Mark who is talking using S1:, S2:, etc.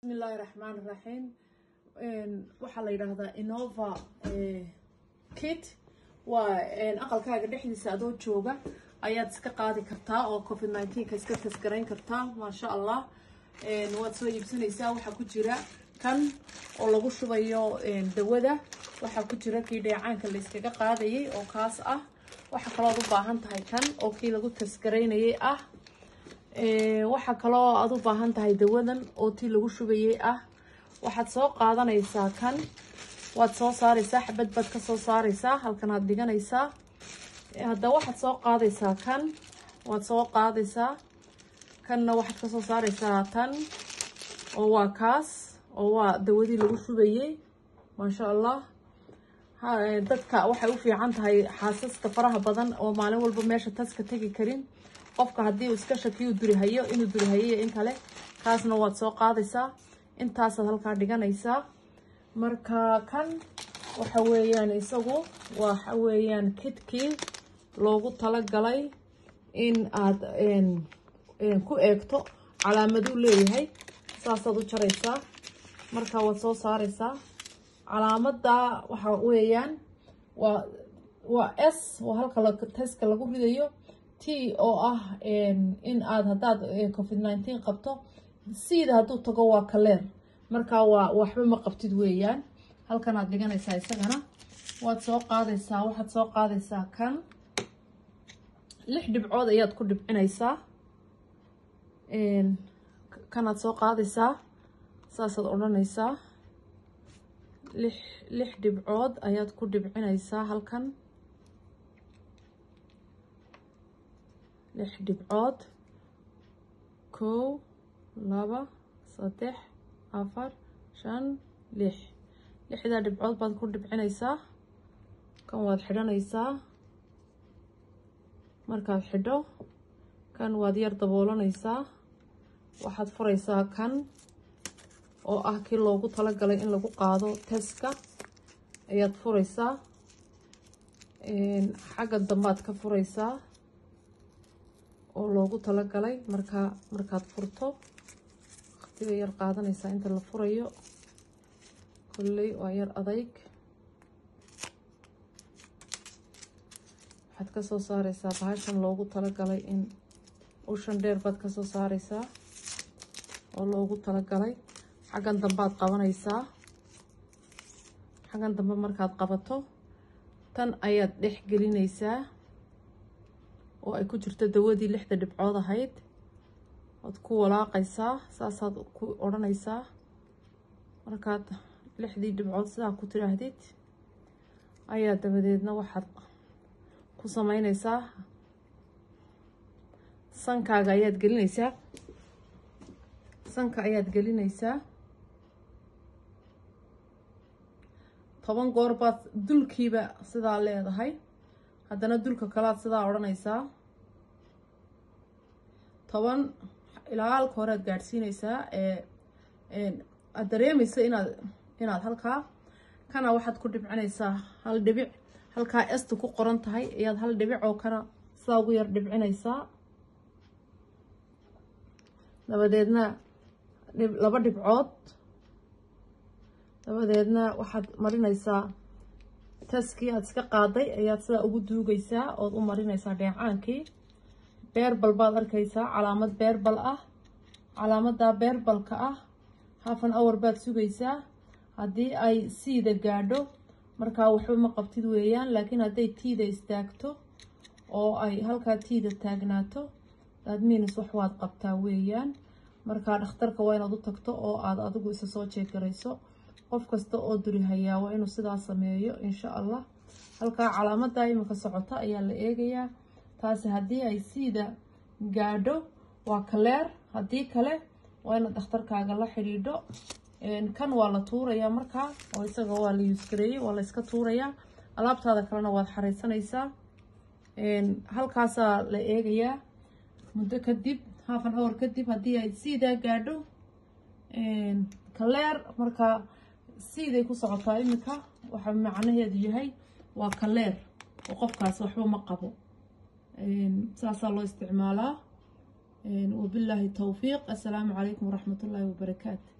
S1: bismillaahi raxmaan raxiim waxaa la yidhaahdaa innova kit waa aqalkaaga dhexdiisa adoo jooga ayaad iska qaadi kartaa oo covid nineteenka iska tasgarayn kartaa maasha allah waad soo iibsanaysaa waxaa ku jira kan oo lagu shubayo dawada waxaa ku jira kii dheecaanka la iskaga qaadayay oo kaas ah waxaa kalooad u baahan tahay kan oo kii lagu tasgaraynayay ah waxaa kaloo aad u baahan tahay dawadan oo tii lagu shubayay ah waxaad soo qaadanaysaa kan waad soo saaraysaa xabad baad ka soo saaraysaa halkan aad dhiganaysaa haddaba waxaad soo qaadaysaa kan waad soo qaadaysaa kanna waxaad ka soo saaraysaa tan oo waa kaas oo waa dawadii lagu shubayay maasha allah dadka waxay u fiican tahay xaasaska faraha badan oo maalin walba meesha taska tegi karin qofka haddii uu iska shakiyu durihayo inuu durihayo iyo in kale kaasna waad soo qaadaysaa intaasaad halkaa dhiganaysaa marka kan waxa weeyaan isagu waxa weeyaan kidkii loogu talagalay in aad ku eegto calaamaduu leeyahay saasaad u jaraysaa marka waad soo saaraysaa calaamadda waxa weeyaan waa waa s waa halka taska lagu ridayo t oo ah in aad haddaad covid nineteen qabto siida hadduu tago waa kaleer markaa waa waxba ma qabtid weeyaan halkan aad dhiganaysaa isagana waad soo qaadaysaa waxaad soo qaadaysaa kan lix dhibcood ayaad ku dhibcinaysaa kanaad soo qaadaysaa saasaad odhanaysaa lix lix dhibcood ayaad ku dhibcinaysaa halkan lix dhibcood kow laba saddex afar shan lix lixdaa dhibcood baad ku dhibcinaysaa kan waad xidhanaysaa markaad xidho kan waad yar daboolanaysaa waxaad furaysaa kan oo ah kii loogu talagalay in lagu qaado teska ayaad furaysaa xagga dambaad ka furaysaa oo loogu talagalay markaa markaad furto waqtiga yar qaadanaysaa inta la furayo kolley waa yar adayg waxaad ka soo saaraysaa bahashan loogu talagalay in ushan dheer baad ka soo saaraysaa oo loogu talagalay xaggan dambaad qabanaysaa xaggan dambe markaad qabato tan ayaad dhex gelinaysaa oo ay ku jirto dawadii lixda dhibcood ahayd waad ku walaaqaysaa saasaad ku odhanaysaa markaad lixdii dhibcood sidaa ku tiraahdid ayaa dabadeedna waxaad ku sameynaysaa sankaaga ayaad gelinaysaa sanka ayaad gelinaysaa toban goor baad dulkiiba sidaa leedahay haddana dulka kalaad sidaa odhanaysaa toban ilaa halka hore aad gaadhsiinaysaa aad dareemaysa inaad inaad halkaa kana waxaad ku dhibcinaysaa hal dhibic halkaa esta ku qoran tahay ayaad hal dhibic oo kana sidaa ugu yar dhibcinaysaa dabadeedna laba dhibcood dabadeedna waxaad marinaysaa taskii aad iska qaaday ayaad sidaa ugu duugaysaa ood u marinaysaa dheecaankii beerbal baad arkaysaa calaamad beerbal ah calaamaddaa beerbalka ah hafan awar baad sugaysaa haddii ay siida gaadho markaa waxba ma qabtid weeyaan laakiin hadday tiida istaagto oo ay halkaa tiida taagnaato adminis wax waad qabtaa weeyaan markaa dhakhtarka waa inaad u tagto oo aad adigu isa soo jeegarayso qof kasta oo durihayaa waa inuu sidaa sameeyo insha allah halkaa calaamaddaa iminka socota ayaa la eegayaa taasi haddii ay siida gaadho waa kaleer haddii kale waa inaad dhakhtarkaaga la xidhiidho kan waa la tuurayaa markaa oo isaga waa la yuuskareeyey waa la iska tuurayaa alaabtaada kalena waad xareysanaysaa halkaasaa la eegayaa muddo kadib halfan awar kadib haddii ay siidaa gaadho kaleer markaa siiday ku socotaa iminka waxaa macnaheedu yahay waa kaleer oo qofkaas waxba ma qabo saasaa loo isticmaalaa wabilaahi towfiiq assalaamu calaykum waraxmat ullaahi wabarakaatu